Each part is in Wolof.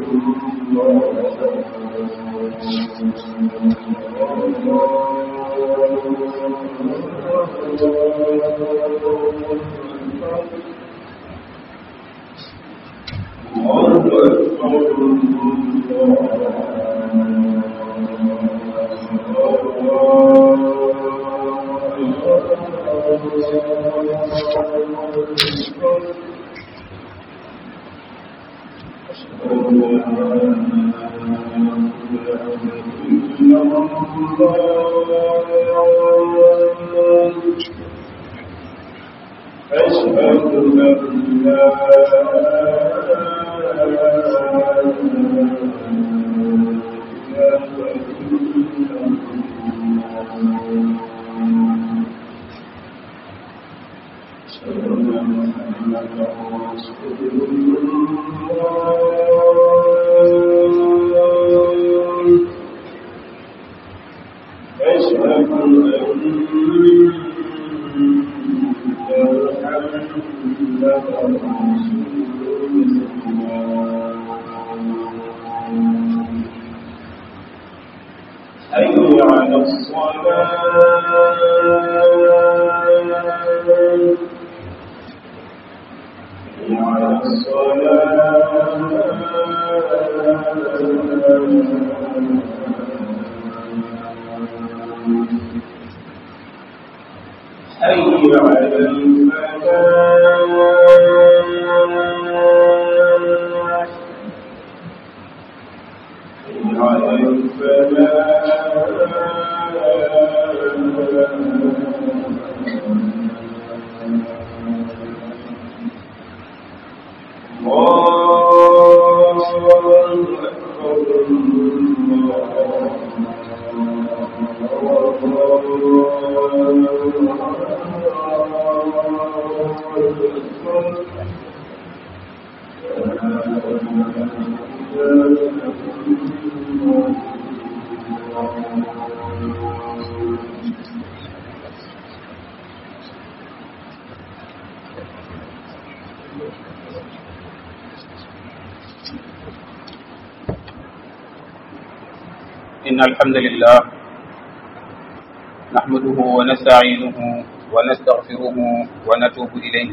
إن الحمد لله نحمده ونستعينه ونستغفره ونتوب إليه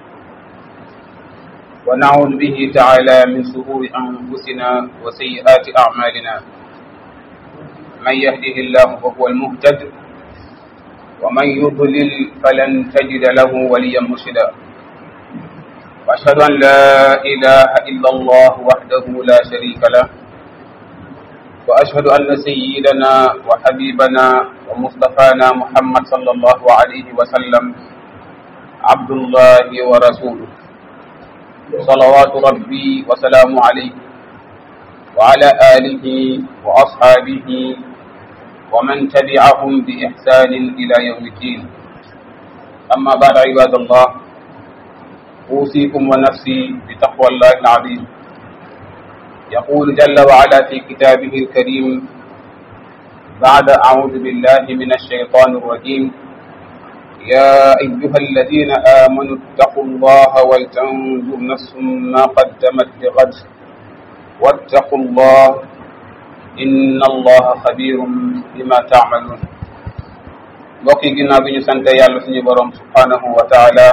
ونعوذ به تعالى من شرور أنفسنا وسيئات أعمالنا من يهده الله فهو المهتد ومن يضلل فلن تجد له وليا مرشدا وأشهد أن لا إله إلا الله وحده لا شريك له وأشهد أن سيدنا وحبيبنا ومصطفانا محمد صلى الله عليه وسلم عبد الله ورسوله صلوات ربي وسلام عليه وعلى آله وأصحابه ومن تبعهم بإحسان إلى يوم الدين أما بعد عباد الله أوصيكم ونفسي بتقوى الله العظيم يقول جل وعلا في كتابه الكريم بعد أعوذ بالله من الشيطان الرجيم يا أيها الذين آمنوا اتقوا الله ولتنظر نفس ما قدمت لغد واتقوا الله إن الله خبير بما تعملون mbokk yi ginnaaw bi ñu sante yàlla suñu borom subhanahu wa taala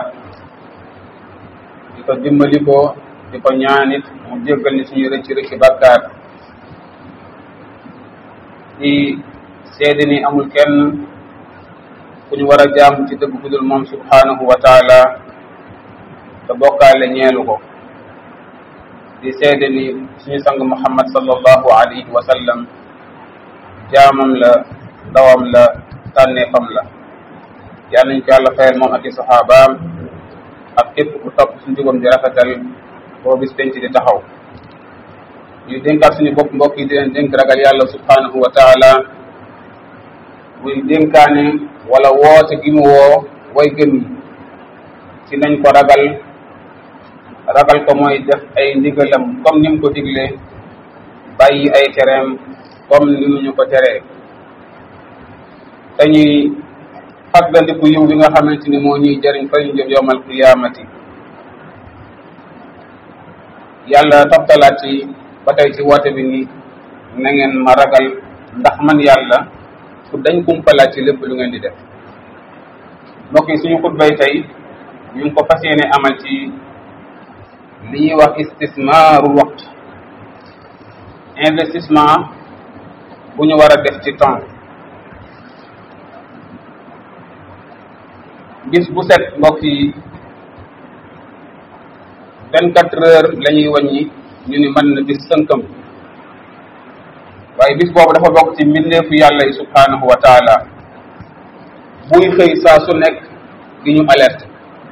di ko dimbali ko di ko ñaanit mu jéggal ni suñu rëcc rëcc bàkkaar di seede ni amul kenn ku ñu war a jaamu ci dëgg ku dul moom subhanahu wa taala te bokkaale ñeelu ko di seede ni suñu sang muhammad sallallahu alayhi wa sallam jaamam la ndawam la tànneefam la yal nañ ko yàlla fayal moom ak i saxaabaam ak képp ku topp suñu jubam di rafetal boo bis penc di taxaw ñu dénkaat suñu bopp mbokk yi di leen dénk ragal yàlla subhanahu wa taala muy dénkaane wala woote gi mu woo way gëm yi ci nañ ko ragal ragal ko mooy def ay ndigalam comme ni mu ko diglee bàyyi ay tereem comme ni mu ñu ko teree dañuy fàggandiku yiw bi nga xamante ni moo ñuy jëriñ fa ñu jëm yowmal qiyamati yàlla toftalaat ci ba tey ci woote bi ni na ngeen ma ragal ndax man yàlla ku dañ kumpalaat ci lépp lu ngeen di def mbokk yi suñu xutbay tey ñu ngi ko fas yéene amal ci li ñuy wax istismaarul waxt investissement bu ñu war a def ci temps bis bu set mbokk yi vingt quatre heures la ñuy wàññi ñu ni mën na bis sënkam waaye bis boobu dafa bokk ci mbindeefu yàlla yi subhanahu wa taala buy xëy saa su nekk di ñu alerte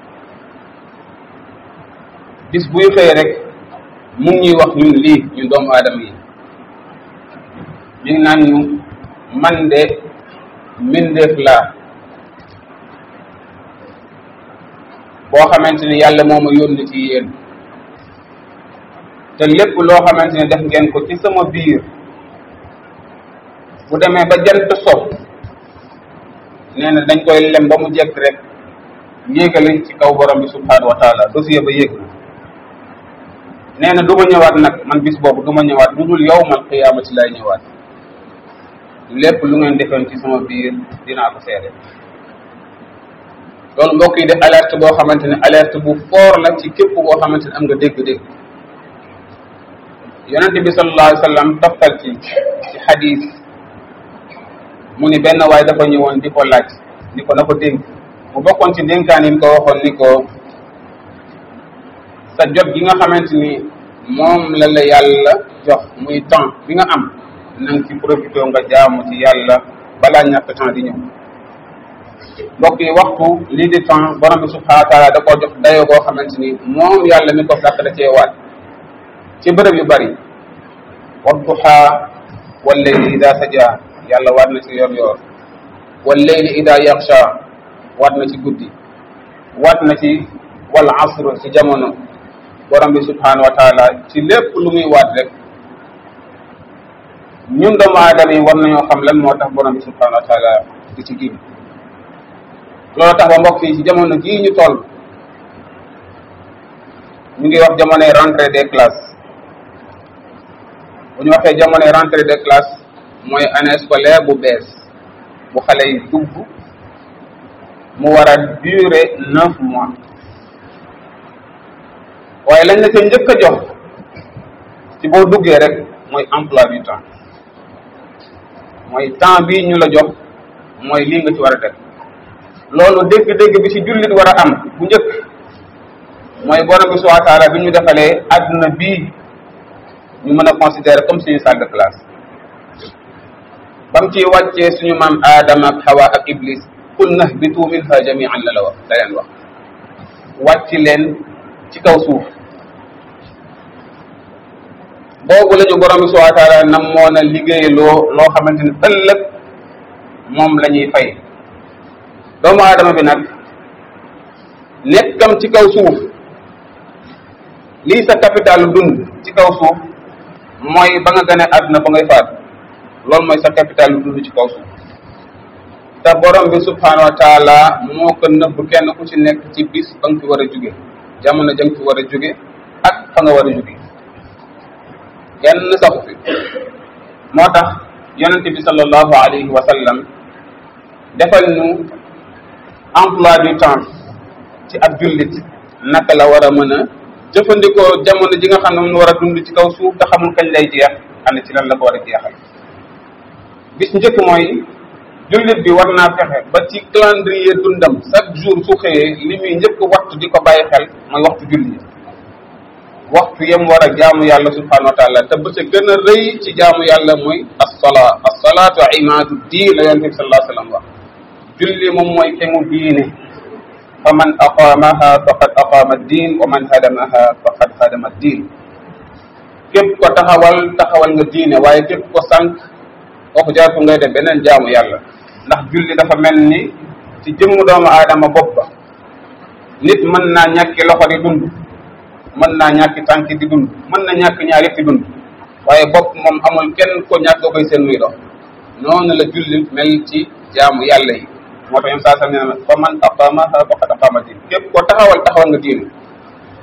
bis buy xëy rek mu ngi ñuy wax ñun lii ñun doomu aadama yi mi ngi naan ñu man de mbindeef laa boo xamante ni yàlla moo ma yónni ci yéen te lépp loo xamante ni def ngeen ko ci sama biir bu demee ba jant so nee na dañ koy lem ba mu jekk rek yéegale ci kaw borom bi subhanahu wa taala dossier ba yéeg na nee na du ma ñëwaat nag man bis boobu du ma ñëwaat lu dul yow man xiyaamati lay ñëwaat lépp lu ngeen defoon ci sama biir dinaa ko seede loolu mbokk yi de alerte boo xamante ne alerte bu fort la ci képp koo xamante ne am nga dégg-dégg yonente bi sallallahu alayhi wa sallam toftal ci ci xadis mu ni benn waay dafa ñëwoon di ko laaj ni ko na ko dénk mu bokkoon ci dénkaan yi mu ko waxoon ni ko sa jot gi nga xamante ni moom la la yàlla jox muy temps bi nga am na nga ci profité nga jaamu ci yàlla balaa ñàkk temps di ñëw mbokk yi waxtu lii di temps borom bi subhanahu wa taala da koo jox dayoo koo xamante ni moom yàlla mi ko sàkk da cee waat ci bërëb yu bari wadduha wallayli ida saja yàlla waat na ci yoor yoor wallayli ida yaxsha waat na ci guddi waat na ci wal asr ci jamono borom bi subhanahu wa taala ci lépp lu muy waat rek ñun doomu aadama yi war nañoo xam lan moo tax borom bi subhanahu wa taala di ci giñ loolu tax ba mbokk yi ci jamono jii ñu toll ñu ngi wax jamonoy rentrée des classes bu ñu waxee jamonoy rentrée des classes mooy année scolaire bu bees bu xale yi dugg mu war a durer neuf mois waaye lañ la ca njëkk a jox ci boo duggee rek mooy emploi du temps mooy temps bii ñu la jox mooy lii nga ci war a def loolu dégg-dégg bi ci jullit war a am bu njëkk mooy borom bi subhanahu wa taala bi ñu defalee adduna bii ñu mën a considérer comme suñu salle de classe bam ci wàccee suñu maam aadama ak hawa ak iblis qul nahbitu minha jamian la la wax la leen wax wàcc leen ci kaw suuf boobu la ñu borom bi subhanahu wa taala nam moo na liggéeyloo loo xamante ni ëllëg moom la ñuy fay doomu aadama bi nag nekkam ci kaw suuf lii sa capital dund ci kaw suuf mooy ba nga gane àdduna ba ngay faatu loolu mooy sa capital dund ci kaw suuf te borom bi subhanahu wa taala moo ko nëbb kenn ku ci nekk ci bis ba nga fi war a jóge jamono ja nga fi war a jóge ak fa nga war a jóge kenn saxu fi moo tax yonente bi sallallahu alayhi wa sallam defal nu emploi du temps ci ab jullit naka la war a mën a jëfandikoo jamono ji nga xam ne mun war a dund ci kaw suuf te xamul kañ lay jeex ana ci lan la ko war a jeexal bis njëkk mooy jullit bi war naa fexe ba ci calendrier dundam chaque jour su xëyee li muy njëkk waxtu di ko bàyyi xel mooy waxtu julli waxtu yem war a jaamu yàlla subhanahu wa taala te ba ca gën a rëy ci jaamu yàlla mooy assola assolaatu imaadu diin la yonente bi sallallahu alayhi wa sallam wax julli moom mooy kemu diine fa man aqaamaha faqad aqaama diin wa man hadamaha faqad hadama diin képp ko taxawal taxawal nga diine waaye képp ko sànq kooku jaatu ngay def beneen jaamu yàlla ndax julli dafa mel ni ci jëmm doomu aadama bopp ba nit mën naa ñàkki loxo di dund mën naa ñàkki tànk di dund mën na ñàkk ñaar yëpp di dund waaye bopp moom amul kenn ko ñàkk koy seen muy dox noonu la julli mel ci jaamu yàlla yi moo tax ñoom saa sam nee na fa man aqamaha faqad aqama diin képp ko taxawal taxawal nga diine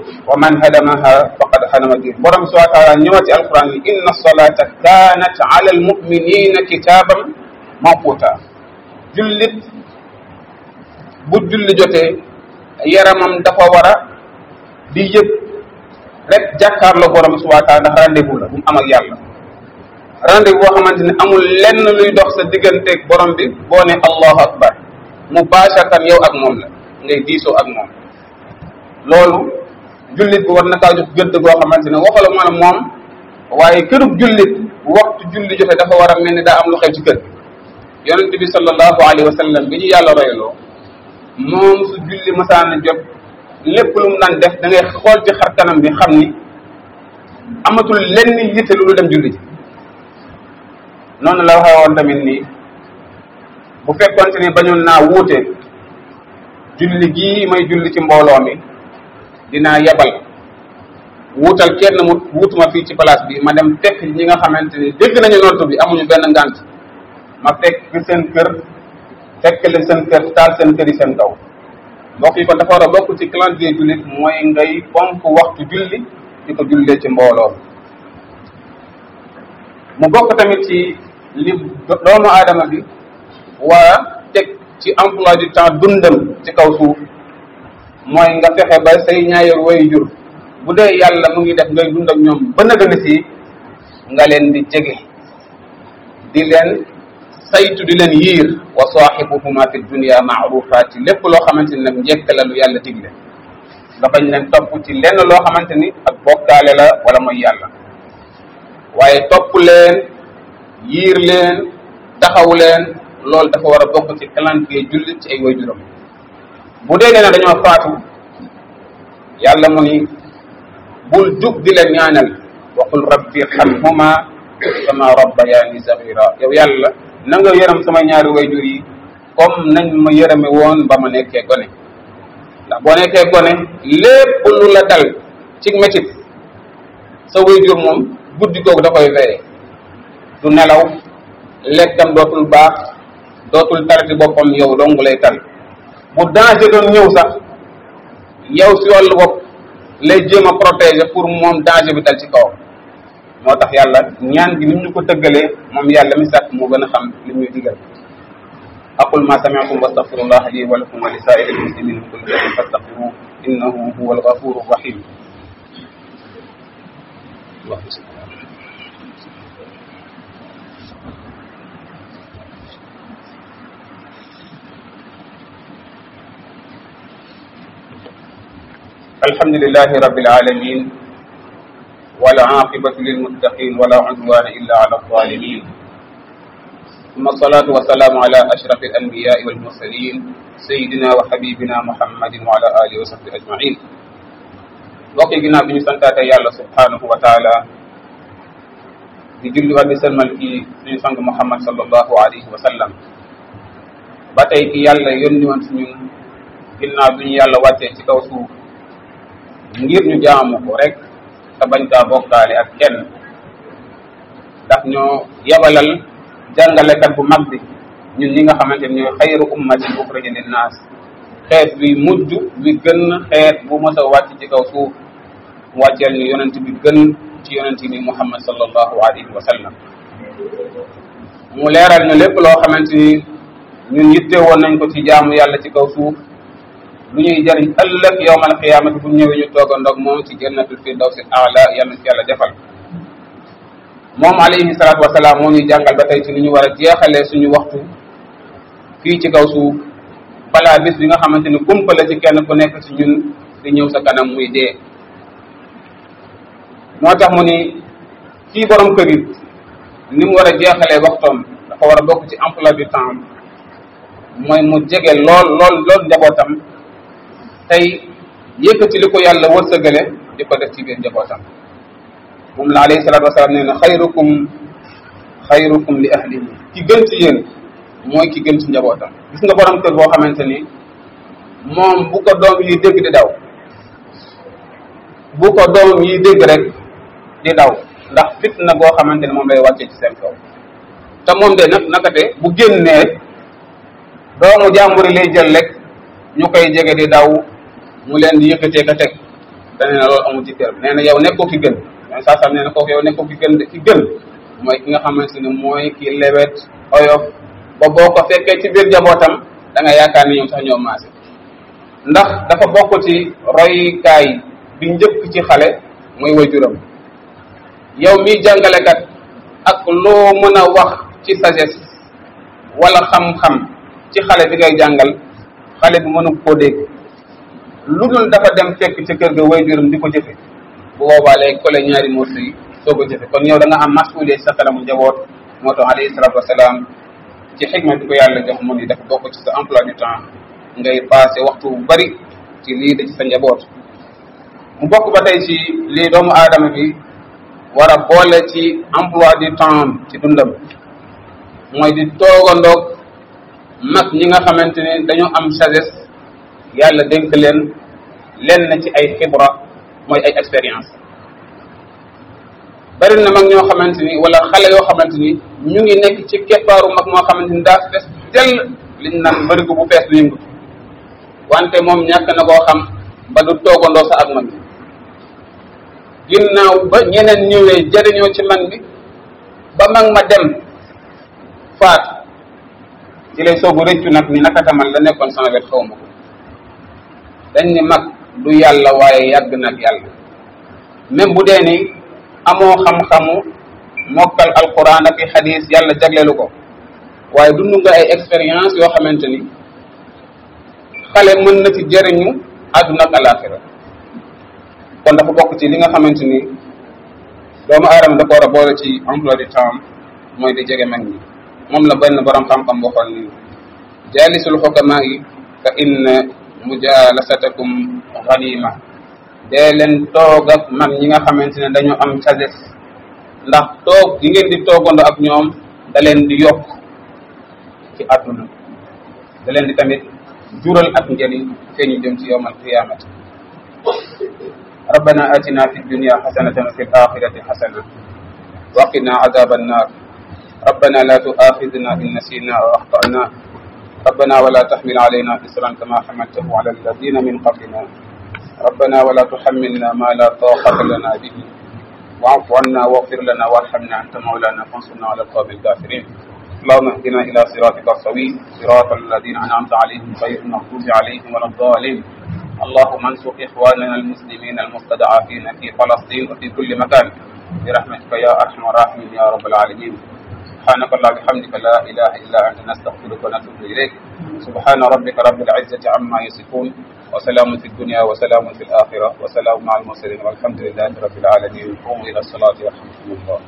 wa man hadamaha faqad hadama din borom bi subhanahu wa taala ñëwaat ci alquran ni inna salata kanat ala almuminina kitaban mawquta jullit bu julli jotee yaramam dafa war a di yëg rek jàkkaarloo borom bi subhanahu wa taala ndax rendez-vous la bu mu am ak yàlla rendez-vous boo xamante ne amul lenn luy dox sa digganteeg borom bi boo ne allahu akbar mubasharatan yow ak moom la ngay diisoo ak moom loolu jullit bi war na kaa jox gëdd goo xamante ne waxala man moom waaye kërub jullit waxtu julli jote dafa war a mel ni daa am lu xew ci kër yonent bi sallallahu alayhi wa sallam bi ñu yàlla royloo moom su julli masaana jot lépp lu mu daan def da ngay xool ci xar kanam bi xam ni amatul lenn yitte lu dem julli ji noonu la waxee woon tamit nii bu fekkonte ni bañoon naa wuute julli gii may julli ci mbooloo mi dinaa yebal wuutal kenn mu wuutuma fii ci place bi ma dem fekk ñi nga xamante ni dégg nañu noddu bi amuñu benn ngànt ma fekk seen kër fekk leen seen kër taal seen kër yi seen kaw mbokk yi kon dafa war a bokk ci calendrier jullit mooy ngay fonk waxtu julli di ko jullee ci mbooloo mu bokk tamit ci li doomu aadama bi war a teg ci emploi du temps dundam ci kaw suuf mooy nga fexe ba say ñaayal way jur bu dee yàlla mu ngi def ngay dund ak ñoom ba nëgëni si nga leen di jege di leen saytu di leen yiir wa saaxibuhuma fi dunia maarufa ci lépp loo xamante ni nag njëkk la lu yàlla digle nga bañ leen topp ci lenn loo xamante ni ak bokkaale la wala mooy yàlla waaye topp leen yiir leen taxaw leen loolu dafa war a bokk ci calendrier jullit ci ay waajuram bu dee nee na dañoo faatu yàlla mu ni bul jug di leen ñaanal waxul rabbi irhamhuma kama rabbayani sagira yow yàlla na nga yërëm sama ñaari wayjur yi comme nañ ma yërëme woon ba ma nekkee gone ndax boo nekkee gone lépp lu la dal ci métit sa wayjur moom guddi googu da koy veye du nelaw lekkam dootul baax dootul tarati boppam yow dong lay tal bu danger doon ñëw sax yow si wàllu bopp lay jéem a protéger pour moom danger bi dal ci kawam moo tax yàlla ñaan gi ni ñu ko tëggalee moom yàlla mi sàkk moo gën a xam li ñuy digal aqul ma sami'tum wastaghfirullah li wa lakum wa li sa'iril muslimin min kulli dhanbin fastaghfiruhu innahu huwal ghafurur rahim الحمد لله رب العالمين والعاقبة للمتقين ولا عدوان إلا على الظالمين ثم الصلاة والسلام على أشرف الأنبياء والمرسلين سيدنا وحبيبنا محمد وعلى آله وصحبه أجمعين mbokki ginnaaw bi ñu santaate yàlla subhanahu wa taala di julliwaat di sëlmal ci suñu sang Muhammad sallallahu alayhi wa sallam ba tey ki yàlla yónni woon si ñun ginnaaw bi ñu yàlla wàccee ci kaw suuf ngir ñu jaamu ko rek te bañ kaa bokkaale ak kenn ndax ñoo yabalal jàngalekat bu mag bi ñun ñi nga xamante ni ñooy xayru ummatin uxrijat linnaas xeet bi mujj bi gën xeet bu mos a wàcc ci kaw suuf wàcceel ñu yonent bi gën ci yonent bi muhammad sallallahu alayhi wa sallam mu leeral ñu lépp loo xamante ni ñun yitte woon nañ ko ci jaamu yàlla ci kaw suuf lu ñuy jariñ ëllëg yowmal xiyaamati bu ñëwee ñu toog a ndog moom ci jannatul firdawsi aala yàlla ci yàlla defal moom alayhi salaatu wasalaam moo ñuy jàngal ba tey ci ni ñu war a jeexalee suñu waxtu fii ci kaw suuf balaa bis bi nga xamante ni kumpa la ci kenn ku nekk ci ñun di ñëw sa kanam muy dee moo tax mu ni kii borom kër yi ni mu war a jeexalee waxtoom dafa war a bokk ci emploi du temps mooy mu jege lool lool lool njabootam tey yëkkati li ko yàlla wërsëgale di ko def ci biir njabootam moom la alayhi salaatu wasalaam nee na xayrukum xayrukum li ahlihi ki gën ci yéen mooy ki gën ci njabootam gis nga borom kër boo xamante ni moom bu ko doom yi dégg di daw bu ko doom yi dégg rek di daw ndax fitna goo xamante ni moom lay wàccee ci seen kaw te moom de nag nakate bu génnee doomu jàmbur yi lay jël rek ñu koy jege di daw mu leen di yëkkatee ka teg te nee na loolu amul ci kër nee na yow nekkoo ki gën mais saa sam nee na kooku yow nekkoo ki gën ki gën mooy ki nga xamante ne mooy ki lewet oyof ba boo ko fekkee ci biir jabootam da nga yaakaar ni ñoom sax ñoo maase ndax dafa bokk ci roykaay bi njëkk ci xale mooy wajuram yow miy jàngalekat ak loo mën a wax ci sagesse wala xam-xam ci xale bi ngay jàngal xale bi mënu koo dégg lu dul dafa dem fekk ci kër ga wajuram di ko jëfe bu boobaa lay kole ñaari morceaux yi soo ko jëfe kon yow da nga am masuulee sa kanamu njaboot moo tax alayhi salatu wasalaam ci xikma bi ko yàlla jox mu ni dafa bokk ci sa emploi du temps ngay passé waxtu bu bari ci lii da ci sa njaboot mu bokk ba tey ci lii doomu aadama bi war a boole ci emploi du temps ci dundam mooy di toogandoog mag ñi nga xamante ne dañoo am sagesse yàlla dénk leen lenn ci ay xibra mooy ay expérience bari na mag ñoo xamante ni wala xale yoo xamante ni ñu ngi nekk ci keppaaru mag moo xamante ni daa fees dell liñ naan bërigo bu fees du yëngu wante moom ñàkk na koo xam ba du toogandoo sa ak man ginnaaw ba ñeneen ñëwee jëriñoo ci man bi ba mag ma dem faat ci lay soogu rëccu nag ni naka tamal la nekkoon sama wet xaw ma ko dañ ni mag du yàlla waaye yàgg nag yàlla même bu dee ni amoo xam-xamu mokkal alquran ak i xadis yàlla jagleelu ko waaye dund nga ay expérience yoo xamante ni xale mën na ci jëriñu àdduna ak alaxira kon dafa bokk ci li nga xamante ni doomu aadama dafa war a boole ci emploi du temps mooy di jege mag ñi moom la benn borom xam-xam waxoon ni jaalisul xukamaa yi fa inna mujalasatakum ganima dee leen toog ak mag ñi nga xamante ne dañoo am sagesse ndax toog gi ngeen di toogandoo ak ñoom da leen di yokk ci àdduna da leen di tamit jural ak njëriñ fee ñu jëm ci yowmal qiyamati ربنا آتنا في الدنيا حسنة وفي الآخرة حسنة وقنا عذاب النار ربنا لا تؤاخذنا إن نسينا أو أخطأنا ربنا ولا تحمل علينا إسرا كما حملته على الذين من قبلنا ربنا ولا تحملنا ما لا طاقة لنا به واعف عنا واغفر لنا وارحمنا أنت مولانا فانصرنا على القوم الكافرين اللهم اهدنا إلى صراطك السوي صراط الذين أنعمت عليهم غير المغضوب عليهم ولا الضالين اللهم انصر إخواننا المسلمين المستضعفين في فلسطين وفي كل مكان برحمتك يا أرحم الراحمين يا رب العالمين سبحانك اللهم وبحمدك لا إله إلا أنت نستغفرك ونتوب إليك سبحان ربك رب العزة عما يصفون وسلام في الدنيا وسلام في الآخرة وسلام مع المرسلين والحمد لله رب العالمين قوموا إلى الصلاة ورحمة الله